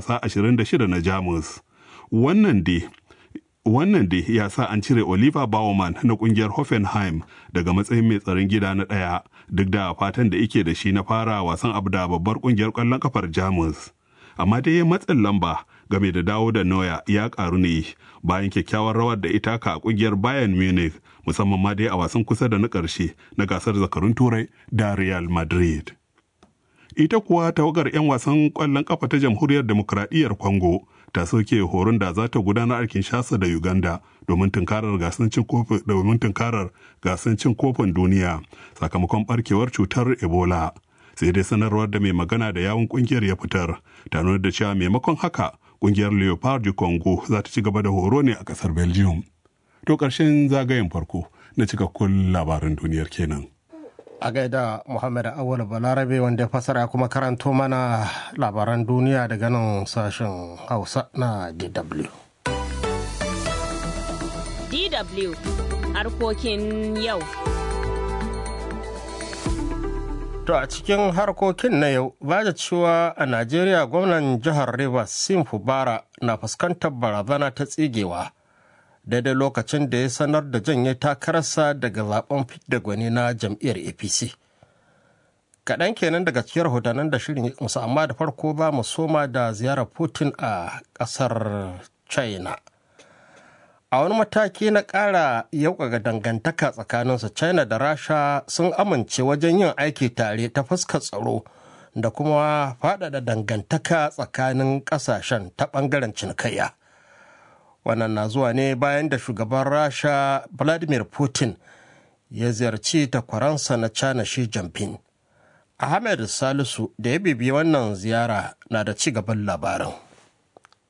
wasa 26 na Jamus. Wannan dai wannan dai ya sa an cire Oliver Baumann na kungiyar Hoffenheim daga matsayin mai tsaron gida na ɗaya duk da fatan da yake da shi na fara wasan abu da babbar kungiyar ƙwallon kafar Jamus. Amma dai matsin lamba game da dawo da Neuer ya karu ne bayan kyakkyawar rawar da ita ka a kungiyar Bayern Munich musamman ma dai a wasan kusa da na ƙarshe na gasar zakarun Turai da Real Madrid. Ita kuwa tawagar 'yan wasan ƙwallon kafa ta Jamhuriyar Demokradiyyar Congo ta soke horon da za ta gudanar a Kinshasa da Uganda domin tunkarar gasancin kofin domin tunkarar gasancin kofin duniya sakamakon barkewar cutar Ebola. Sai dai sanarwar da mai magana da yawun kungiyar ya fitar ta nuna da cewa maimakon haka kungiyar Leopard du Congo za ta ci gaba da horo ne a kasar Belgium. To ƙarshen zagayen farko na cikakkun labaran duniyar kenan. a gaida Muhammad Awal Balarabe wanda ya fasara kuma karanto mana labaran duniya daga nan sashen Hausa na DW. DW harkokin yau. To a cikin harkokin na yau, ba da cewa a Najeriya gwamnan jihar Rivers Sim Fubara na fuskantar barazana ta tsigewa. daidai lokacin da ya sanar da janye takararsa daga zaben fidda gwani na jam'iyyar apc kaɗan kenan daga cikin rahotannin da shirin musu amma da farko ba mu soma da ziyarar putin a ƙasar china a wani mataki na ƙara yauƙaga dangantaka tsakaninsu china da rasha sun amince wajen yin aiki tare ta fuskar tsaro da kuma faɗaɗa dangantaka tsakanin ƙasashen ta ɓangaren cinikayya wannan na zuwa ne bayan da shugaban rasha vladimir putin ya ziyarci takwaransa na china shi jinping ahmed salisu da ya bibiyi wannan ziyara na da ci gaban labarin